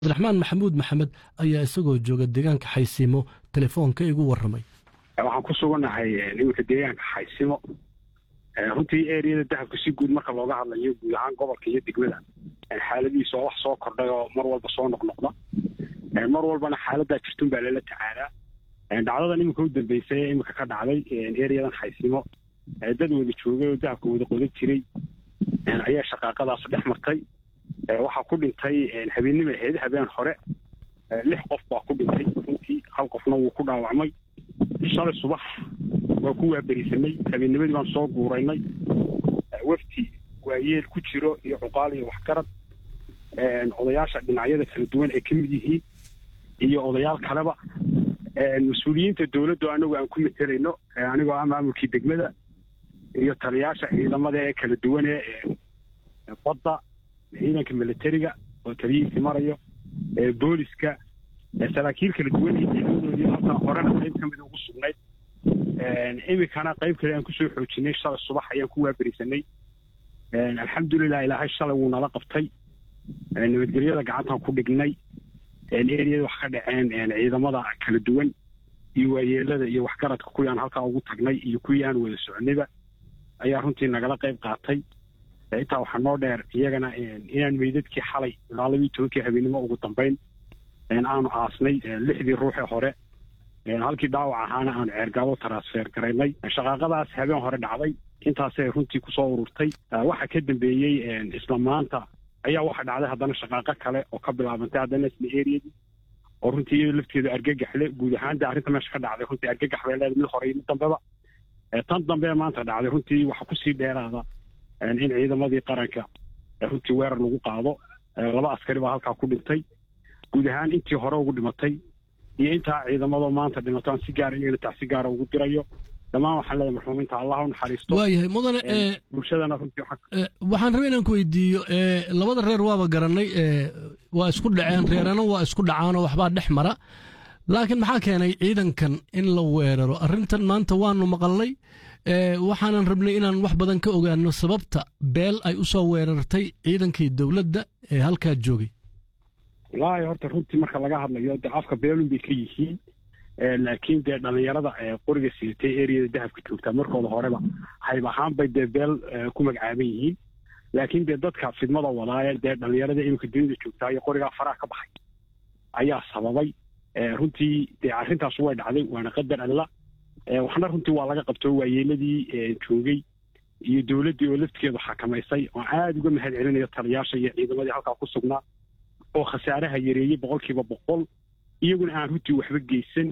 cabdiraxmaan maxamuud maxamed ayaa isagoo jooga deegaanka xaysiimo telefoonka igu waramay waxaan ku sugannahay iminka deegaanka xaysimo runtii eriyada dahabka si guud marka looga hadlayo guud ahaan gobolka iyo degmada xaaladihiisa oo wax soo kordhay oo mar walba soo noqnoqda mar walbana xaaladaa jirtun baa lala tacaalaa dhacdadan iminka u dambeysay ee iminka ka dhacday eriyadan xaysimo dad wada joogay oo dahabka wada qodan jiray ayaa shaqaaqadaas dhex martay waxaa ku dhintay habeennima ahayd habeen hore lix qof baa ku dhintay runtii hal qofna wuu ku dhaawacmay shalay subax waa ku waaberisanay habeennimadii baan soo guuraynay wafti waayeel ku jiro iyo cuqaal iyo waxgarad odayaasha dhinacyada kala duwan ay ka mid yihiin iyo odayaal kaleba mas-uuliyiinta dowladdu anagu aan ku matelayno anigoo ah maamulkii degmada iyo taliyaasha ciidamada ee kala duwan ee badda ciidanka militariga oo taliyihiisi marayo booliska saraakiil kala duwan iyo ciidamadoodii halkan horena qayb ka mid ugu sugnayd iminkana qayb kale aan kusoo xoojinay shalay subax ayaan ku waaberisanay alxamdulilah ilaahay shalay wuu nala qabtay nabadgelyada gacantaan ku dhignay eriyada wax ka dhaceen ciidamada kala duwan iyo waayeelada iyo waxgaradka kuwii aan halkaa ugu tagnay iyo kuwii aan wada soconayba ayaa runtii nagala qayb qaatay intaa waxaa noo dheer iyagana inaan meydadkii xalay ilaa labii tobankii habeennimo ugu dambayn aanu aasnay lixdii ruuxee hore halkii dhaawac ahaana aanu ceergaabo transfer garaynay shaqaaqadaas habeen hore dhacday intaasay runtii kusoo ururtay waxa ka dambeeyey isla maanta ayaa waxa dhacday haddana shaqaaqo kale oo ka bilaabantay haddana isla eriyadii oo runtii iyado lafteedu argagaxle guud ahaan de arrinta meesha ka dhacday runtii argagax bay leedahay mid hore iyo mid dambeba tan dambe maanta dhacday runtii waxa kusii dheeraada in ciidamadii qaranka runtii weerar lagu qaado laba askari baa halkaa ku dhintay guud ahaan intii hore ugu dhimatay iyo intaa ciidamadoo maanta dhimato aan si gaara iyagana tax si gaara ugu dirayo dhammaan waxaan leeyahay marxuumiinta allah u naxariisto waayahay mudane bulshadana runtii waxaan rabay inaan ku weydiiyo labada reer waaba garanay waa isku dhaceen reerana waa isku dhacaanoo waxbaa dhex mara laakiin maxaa keenay ciidankan in la weeraro arrintan maanta waanu maqalnay waxaanan rabnay inaan wax badan ka ogaano sababta beel ay u soo weerartay ciidankii dowladda ee halkaa joogay wallaahi horta runtii marka laga hadlayo dee afka beelun bay ka yihiin laakiin dee dhallinyarada qoriga siitay eriyada dahabka joogtaa markooda horeba hayb ahaan bay dee beel ku magacaaban yihiin laakiin dee dadka fidmada wadaaye dee dhallinyarada iminka dunida joogtaa iyo qorigaa faraha ka baxay ayaa sababay runtii dee arrintaas way dhacday waana qadar alla waxna runtii waa laga qabto waayeeladii joogay iyo dowladdii oo laftigeedu xakamaysay oo aada uga mahad celinayo taliyaasha iyo ciidamadii halkaa ku sugnaa oo khasaaraha yareeyey boqolkiiba boqol iyaguna aan runtii waxba geysan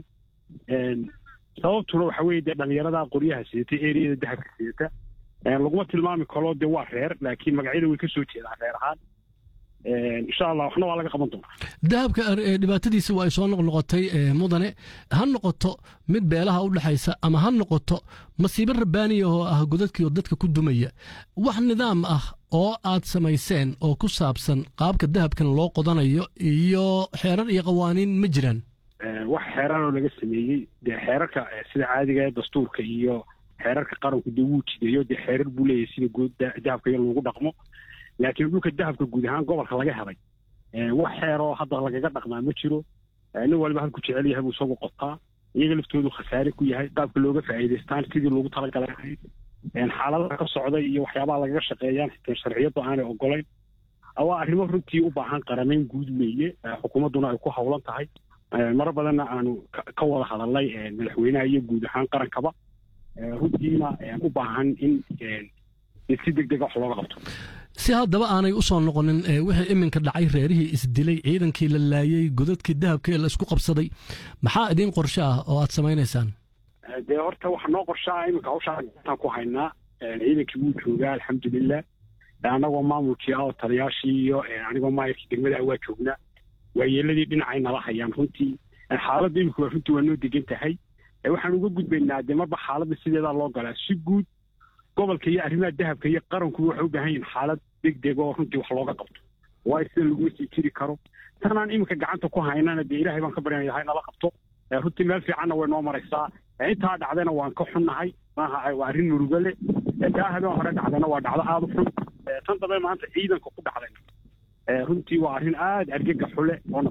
sababtuna waxa weeye dee dhallinyarada qoryaha sidatay eriyada dahabka sidata laguma tilmaami karo dee waa reer laakiin magacyada way ka soo jeedaan reer ahaan insha allah waxna waa laga qaban doonaa dahabka dhibaatadiisa waa ay soo noqnoqotay mudane ha noqoto mid beelaha u dhexaysa ama ha noqoto masiibo rabbaaniya oo ah godadkii oo dadka ku dumaya wax nidaam ah oo aad samayseen oo ku saabsan qaabka dahabkan loo qodanayo iyo xeerar iyo qawaaniin ma jiraan wax xeeraroo laga sameeyey dee xeerarka sida caadiga ee dastuurka iyo xeerarka qaranku dee wuu jideeyo dee xeerar buu leeyahay sida guud dahabka iyo lagu dhaqmo laakiin dhulka dahabka guud ahaan gobolka laga helay wax xeeroo hadda lagaga dhaqmaa ma jiro nin waliba halku jecel yahay buu isagu qotaa iyaga laftoodu khasaare ku yahay qaabka looga faa'iidaystaan sidii loogu talagalay ahayd xaaladaha ka socday iyo waxyaabaha lagaga shaqeeyaan xitaa sharciyaddu aanay ogolayn waa arrimo runtii u baahan qaramayn guud weeye xukuumadduna ay ku howlan tahay maro badanna aanu ka wada hadalnay madaxweynaha iyo guud ahaan qarankaba runtiina u baahan in si deg dega wax looga qabto si haddaba aanay u soo noqonin wixii iminka dhacay reerihii isdilay ciidankii la laayey godadkii dahabka ee la isku qabsaday maxaa idiin qorshe ah oo aad samaynaysaan dee horta waxa noo qorshaa iminka hawshaa gataan ku haynaa ciidankii wuu joogaa alxamdulilah annagoo maamulkii ah oo taliyaashii iyo anigoo maayarkii degmada ah waa joognaa waayeeladii dhinacay nala hayaan runtii xaaladda iminka waa runtii waa noo degan tahay waxaan uga gudbaynaa dee marba xaaladda sideedaa loo galaa si guud gobolka iyo arrimaha dahabka iyo qarankuba waxay u baahan yihin xaalad deg deg oo runtii wax looga qabto waayo sida laguma sii jiri karo tanaan iminka gacanta ku haynana dee ilaahay baan ka baryana hay nala qabto runtii meel fiicanna way noo maraysaa intaa dhacdayna waan ka xunnahay maaha waa arrin murugo leh taa habeen hore dhacdayna waa dhacdo aada u xun tan dambe maanta ciidanka ku dhacdayna runtii waa arrin aada argagax xule oo